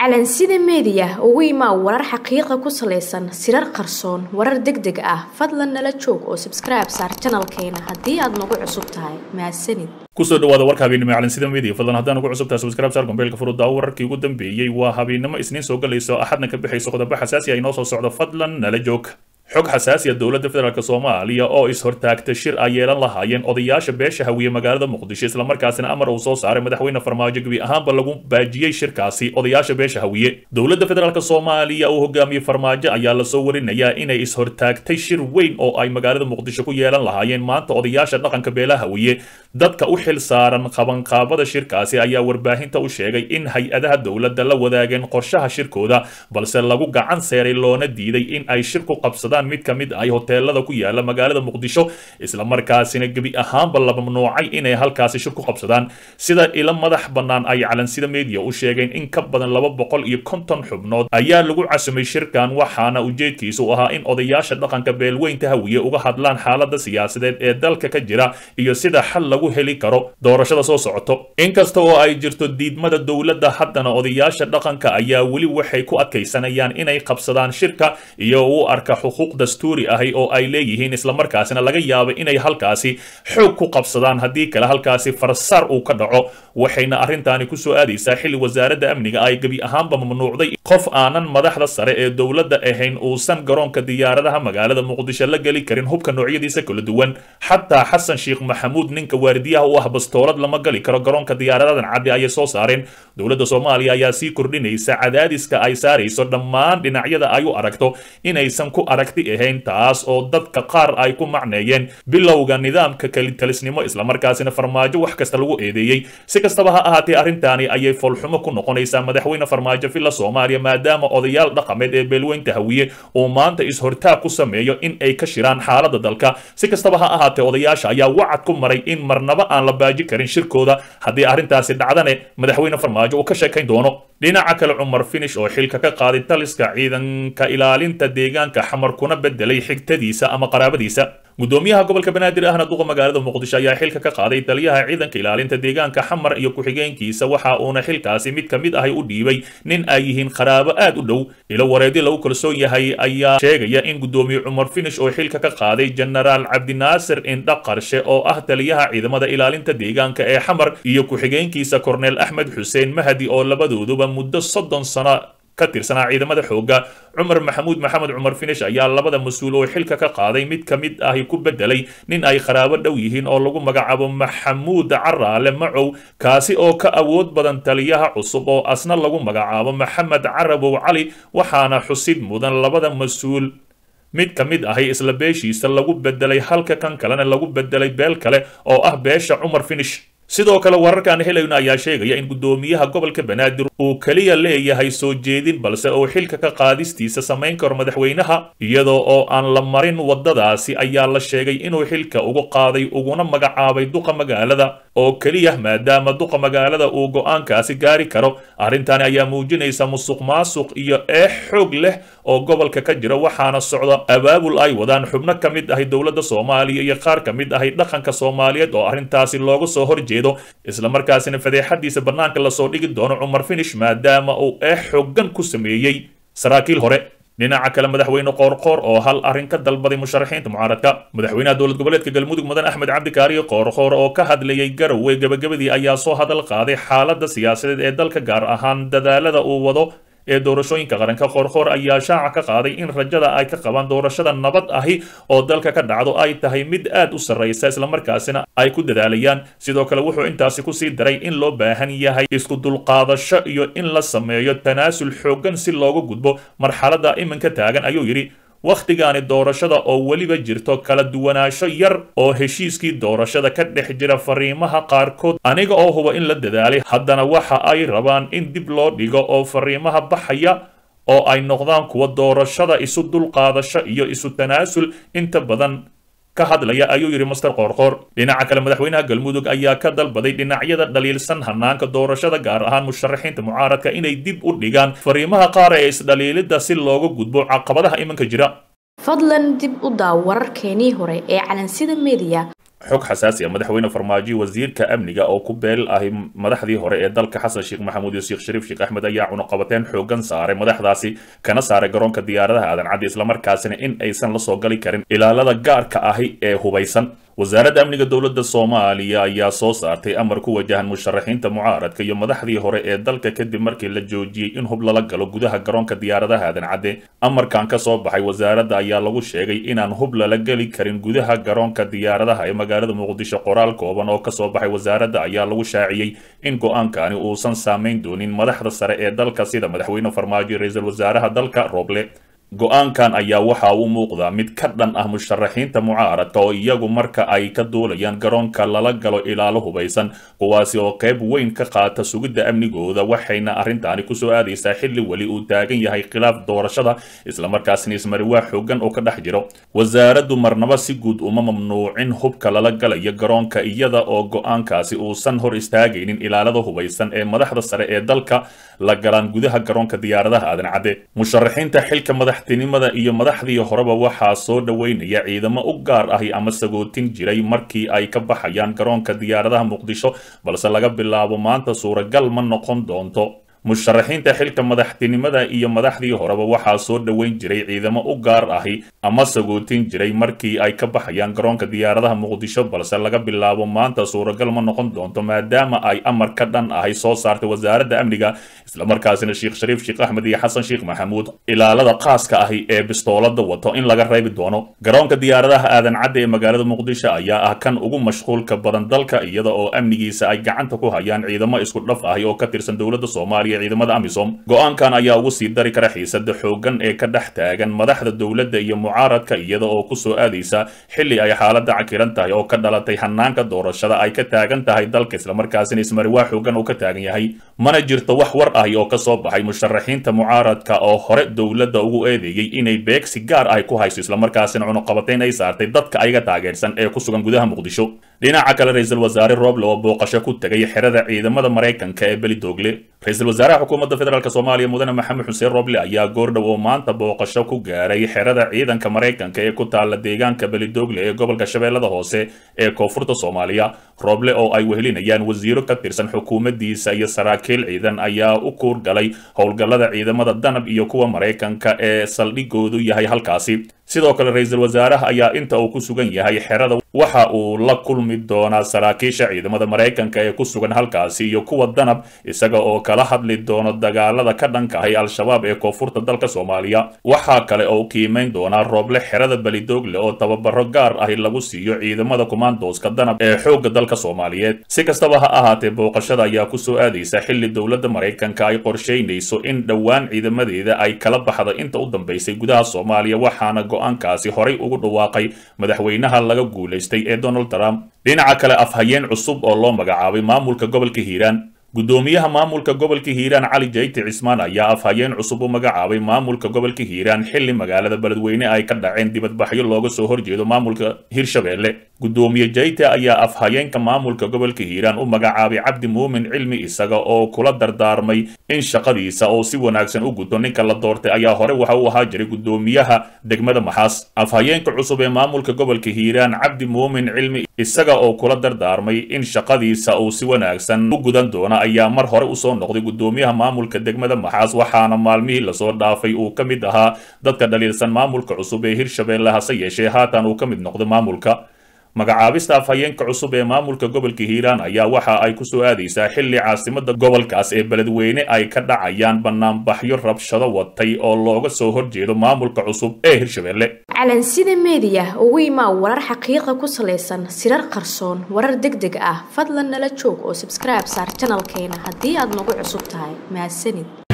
calansida meediya ugu imaa warar xaqiiqa ku salaysan sirar qarsoon warar deg deg ah fadlan nala joog oo sabskribe saar janalkeena haddii aad nagu cusub tahay mahadsanid kusoo dhawaada warka habeennimo ee calansida media fadlan haddaan ugu cusub tahay subscribe saar gombeelka furudda wararkii ugu dambeeyey waa habeennimo isniin soo galayso axadna ka bixayso qodobo xasaasi ah inoo soo socdo fadlan nala joog xog xasaasiya dowladda federaalk soomaaliya oo is-hortaagta shir ay yeelan lahaayeen odayaasha beesha hawiye magaalada muqdisho islamarkaasina amar uu soo saaray madaxweyne farmaajo gebi ahaanba lagu baajiyey shirkaasi odayaasha beesha hawiye dowladda federaalk soomaaliya uu hogaamiyey farmaajo ayaa lasoo warinayaa inay is-hortaagtay shir weyn oo ay magaalada muqdisho ku yeelan lahaayeen maanta odayaasha dhaqanka beelaha hawiye dadka u xil saaran qabanqaabada shirkaasi ayaa warbaahinta u sheegay in hay-adaha dowladda la wadaageen qorshaha shirkooda balse lagu gacan seeray loona diiday in ay shir ku qabsadaan mid ka mid ay hoteelada ku yaala magaalada muqdisho islamarkaasina gebi ahaanba la mamnuucay inay halkaasi shir ku qabsadaan sida ilo madax bannaan ay calansida media u sheegeen in ka badan laba boqol iyo konton xubnood ayaa lagu casumay shirkan waxaana ujeedkiisu ahaa in odayaasha dhaqanka beelweynta hawiye uga hadlaan xaalada siyaasadeed ee dalka ka jira iyo sida xal lagu heli karo doorashada soo socoto inkasta oo ay jirto diidmada dowladda haddana odayaasha dhaqanka ayaa weli waxay ku adkaysanayaan inay qabsadaan shirka iyo u arka xuquuq dastuuri ahi oo ay leeyihiin islamarkaasina laga yaabo inay halkaasi xoog ku qabsadaan haddii kale halkaasi farsaar uu ka dhaco waxayna arrintaani kusoo aadaysaa xilli wasaaradda amniga ay gebi ahaanba mamnuucday qof aanan madaxda sare ee dowladda ahayn uusan garoonka diyaaradaha magaalada muqdisho la geli karin hubka noocyadiisa kala duwan xataa xasan sheekh maxamuud ninka waardiyaha u ah bastoolad lama gali karo garoonka diyaaradadan caddi ayay soo saareen dowladda soomaaliya ayaa sii kordhinaysa cadaadiska ay saarayso dhammaan dhinacyada ay u aragto inaysan ku aragti ahayn taas oo dadka qaar ay ku macneeyeen bilowga nidaamka kelitalisnimo islamarkaasina farmaajo wax kasta lagu eedeeyey si kastaba ha ahaatee arrintaani ayay foolxumo ku noqonaysaa madaxweyne farmaajo villa soomaaliya maadaama odayaal dhaqameed ee beelweynta hawiye uu maanta is-hortaag ku sameeyo in ay ka shiraan xaaladda dalka si kastaba ha ahaatee odayaasha ayaa wacad ku maray in marnaba aan la baaji karin shirkooda haddii arrintaasi dhacdane madaxweyne farmaajo uu ka sheekayn doono dhinaca kale cumar finish oo xilka ka qaaday taliska ciidanka ilaalinta deegaanka xamar kuna bedelay xigtadiisa ama qaraabadiisa gudoomiyaha gobolka banaadir ahna duqa magaalada muqdisho ayaa xilka ka qaaday taliyaha ciidanka ilaalinta deegaanka xamar iyo ku-xigeenkiisa waxa uuna xilkaasi mid ka mid ahi u dhiibay nin ay yihiin qaraabo aad u dhow ilo wareedi lagu kalsoon yahay ayaa sheegaya in gudoomiye cumar finish oo xilka ka qaaday jenaraal cabdinaasir indha qarshe oo ah taliyaha ciidamada ilaalinta deegaanka ee xamar iyo ku-xigeenkiisa korneel axmed xuseen mahdi oo labadooduba muddo soddon sano ka tirsanaa ciidamada xoogga cumar maxamuud maxamed cumar finish ayaa labada mas-uul oo xilka ka qaaday mid ka mid ahi ku bedelay nin ay qaraabo dhow yihiin oo lagu magacaabo maxamuud caraale macow kaasi oo ka awood badan taliyaha cusub oo asna lagu magacaabo maxamed carabow cali waxaana xusid mudan labada mas-uul mid ka mid ahi isla beeshiisa lagu bedelay halka kan kalena lagu bedelay beel kale oo ah beesha cumar finish sidoo kale wararkaan helayno ayaa sheegaya in gudoomiyaha gobolka banaadir uu keliya leeyahay soo jeedin balse uu xilka ka qaadistiisa samayn karo madaxweynaha iyadoo oo aan la marin waddadaasi ayaa la sheegay inuu xilka ugu qaaday uguna magacaabay duqa magaalada oo keliya maadaama duqa magaalada uu go-aankaasi gaari karo arrintani ayaa muujinaysa musuq maasuq iyo eex xoog leh oo gobolka ka jira waxaana socda abaabul ay wadaan xubno ka mid ahi dowladda soomaaliya iyo qaar ka mid ahi dhaqanka soomaaliyeed oo arrintaasi looga soo horjeeda islamarkaasina fadeexadiisa bannaanka lasoo dhigi doono cumar finish maadaama uu eex xoogan ku sameeyey saraakiil hore dhinaca kale madaxweyne qoorqoor oo hal arrin ka dalbaday musharaxiinta mucaaradka madaxweynaha dowlad goboleedka galmudug mudan axmed cabdikaariyo qoorqoor oo ka hadlayay garowe gebagabadii ayaa soo hadal qaaday xaaladda siyaasadeed ee dalka gaar ahaan dadaalada uu wado ee doorashooyinka qaranka qoorqoor ayaa shaaca ka qaaday in rajada ay ka qabaan doorashada nabad ahi oo dalka ka dhacdo ay tahay mid aad u sarraysa islamarkaasina ay ku dadaalayaan sidoo kale wuxuu intaasi kusii daray in loo baahan yahay isku dulqaadasho iyo in la sameeyo tanaasul xooggan si looga gudbo marxaladda iminka taagan ayuu yidhi wakhtigaani doorashada oo weliba jirto kala duwanaansho yar oo heshiiskii doorashada ka dhex jira fariimaha qaarkood aniga oo huba in la dadaalay haddana waxa ay rabaan in dib loo dhigo oo fariimaha baxaya oo ay noqdaan kuwa doorashada isu dulqaadasho iyo isu tanaasul inta badan ka hadlaya ayuu yidhi master qoorqoor dhinaca kale madaxweynaha galmudug ayaa ka dalbaday dhinacyada dhaliilsan hanaanka doorashada gaar ahaan musharaxiinta mucaaradka inay dib u dhigaan fariimaha qaar ee isdhaliilidda si looga gudbo caqabadaha iminka jira fadlan dib u daaw wararkeenii hore ee calansida media xog xasaasi ah madaxweyne farmaajo wasiirka amniga oo ku beel ahi madaxdii hore ee dalka xasan sheekh maxamuud iyo sheekh shariif sheekh axmed ayaa cunuqabateen xoogan saaray madaxdaasi kana saaray garoonka diyaaradaha aadan caddi islamarkaasina in aysan la soo gali karin ilaalada gaarka ahi ee hubaysan wasaaradda amniga dowladda soomaaliya ayaa soo saartay amar ku wajahan musharaxiinta mucaaradka iyo madaxdii hore ee dalka kadib markii la joojiyey in hub lala galo gudaha garoonka diyaaradaha aadan cadde amarkan ka soo baxay wasaaradda ayaa lagu sheegay inaan hub lala geli karin gudaha garoonka diyaaradaha ee magaalada muqdisho qoraal kooban oo kasoo baxay wasaaradda ayaa lagu shaaciyey in go-aankani uusan saamayn doonin madaxda sare ee dalka sida madaxweyne farmaajo ra-iisul wasaaraha dalka roble go-aankan ayaa waxa uu muuqdaa mid ka dhan ah musharaxiinta mucaaradka oo iyagu marka ay ka duulayaan garoonka lala galo ilaalo hubaysan kuwaasi oo qayb weyn ka qaata sugidda amnigooda waxayna arrintaani kusoo aadaysaa xilli weli uu taagan yahay khilaaf doorashada islamarkaasna ismariwaa xoogan oo ka dhex jiro wasaaraddu marnaba si guud uma mamnuucin hubka lala galayo garoonka iyada oo go-aankaasi uusan hor istaagaynin ilaalada hubaysan ee madaxda sare ee dalka la galaan gudaha garoonka diyaaradaha aadan cadde musharaxiinta xilka madaxtinimada iyo madaxdii horeba waxaa soo dhoweynaya ciidamo u gaar ahi ama sagootin jiray markii ay ka baxayaan garoonka diyaaradaha muqdisho balse laga bilaabo maanta suuragal ma noqon doonto musharaxiinta xilka madaxtinimada iyo madaxdii horeba waxaa soo dhoweyn jiray ciidamo u gaar ahi ama sagootin jiray markii ay ka baxayaan garoonka diyaaradaha muqdisho balse laga bilaabo maanta suuragal ma noqon doonto maadaama ay amar ka dhan ahi soo saartay wasaaradda amniga islamarkaasina sheekh shariif sheekh axmed iyo xasan sheekh maxamuud ilaalada qaaska ahi ee bistoolada wato in laga reebi doono garoonka diyaaradaha aadan cadde ee magaalada muqdisho ayaa ah kan ugu mashquulka badan dalka iyada oo amnigiisa ay gacanta ku hayaan ciidamo isku dhaf ahi oo ka tirsan dowladda soomaaliya ciidamada amisom go-aankan ayaa ugu sii dari kara xiisada xoogan ee ka dhex taagan madaxda dowladda iyo mucaaradka iyada oo kusoo aadaysa xilli ay xaalada cakiran tahay oo ka dhalatay hanaanka doorashada ay ka taagan tahay dalka islamarkaasina ismariwaa xoogan oo ka taagan yahay mana jirto wax war ahi oo kasoo baxay musharaxiinta mucaaradka oo hore dowladda ugu eedeeyey inay beegsi gaar ahi ku hayso islamarkaasina cunuqabateyn ay saartay dadka ayaga taageersan ee ku sugan gudaha muqdisho dhinaca kale ra-iisul wasaare roble oo booqasho ku tegay xerada ciidamada maraykanka ee belidoogle ra-iisul wasaaraha xukuumadda federaalk soomaaliya mudane maxamed xuseen roble ayaa goordhow oo maanta booqasho ku gaaray xerada ciidanka maraykanka ee ku taala deegaanka belidoogle ee gobolka shabeellada hoose ee koonfurta soomaaliya roble oo ay wehelinayaan wasiiro ka tirsan xukuumaddiisa iyo saraakiil ciidan ayaa u kuur galay howlgallada ciidamada danab iyo kuwa maraykanka ee saldhigoodu yahay halkaasi sidoo kale ra-iisul wasaaraha ayaa inta uu ku sugan yahay xerada waxa uu la kulmi doonaa saraakiisha ciidamada maraykanka ee ku sugan halkaasi iyo kuwa danab isaga oo kala hadli doono dagaalada ka dhankahay al-shabaab ee koonfurta dalka soomaaliya waxaa kale oo qiimeyn doonaa rooble xerada belidoogle oo tababaro gaar ahi lagu siiyo ciidamada kumaandooska danab ee xoogga dalka soomaaliyeed si kastaba ha ahaatee booqashada ayaa kusoo aadaysa xilli dowladda maraykanka ay qorsheynayso in dhowaan ciidamadeeda ay kala baxdo inta u dambaysay gudaha soomaaliya waxaana go-aankaasi horay ugu dhawaaqay madaxweynaha laga guulaystay ee donald trump dhinaca kale afhayeen cusub oo loo magacaabay maamulka gobolka hiiraan gudoomiyaha maamulka gobolka hiiraan cali jayti cismaan ayaa afhayeen cusub u magacaabay maamulka gobolka hiiraan xilli magaalada beledweyne ay ka dhaceen dibadbaxyo looga soo horjeedo maamulka hirshabeelle gudoomiye jayte ayaa afhayeenka maamulka gobolka hiiraan u magacaabay cabdi muumin cilmi isaga oo kula dardaarmay in shaqadiisa oo si wanaagsan u guto ninka la doortay ayaa hore waxa uu ahaa jiray gudoomiyaha degmada maxaas afhayeenka cusub ee maamulka gobolka hiiraan cabdi muumin cilmi isaga oo kula dardaarmay in shaqadiisa uu si wanaagsan u gudan doona ayaa mar hore usoo noqday gudoomiyaha maamulka degmada maxaas waxaana maalmihii lasoo dhaafay uu ka mid ahaa dadka dhaliilsan maamulka cusub ee hirshabeelle hase yeeshee haatan uu ka mid noqday maamulka magacaabista afhayeenka cusub ee maamulka gobolka hiiraan ayaa waxa ay kusoo aadaysaa xilli caasimada gobolkaas ee beledweyne ay ka dhacayaan banaanbaxyo rabshado watay oo looga soo horjeedo maamulka cusub ee hirshabeelle calansida meediya ugu imaa warar xaqiiqa ku salaysan sirar qarsoon warar deg deg ah fadlan nala joog oo sabskribe saar janalkeena haddii aad nagu cusub tahay mahadsanid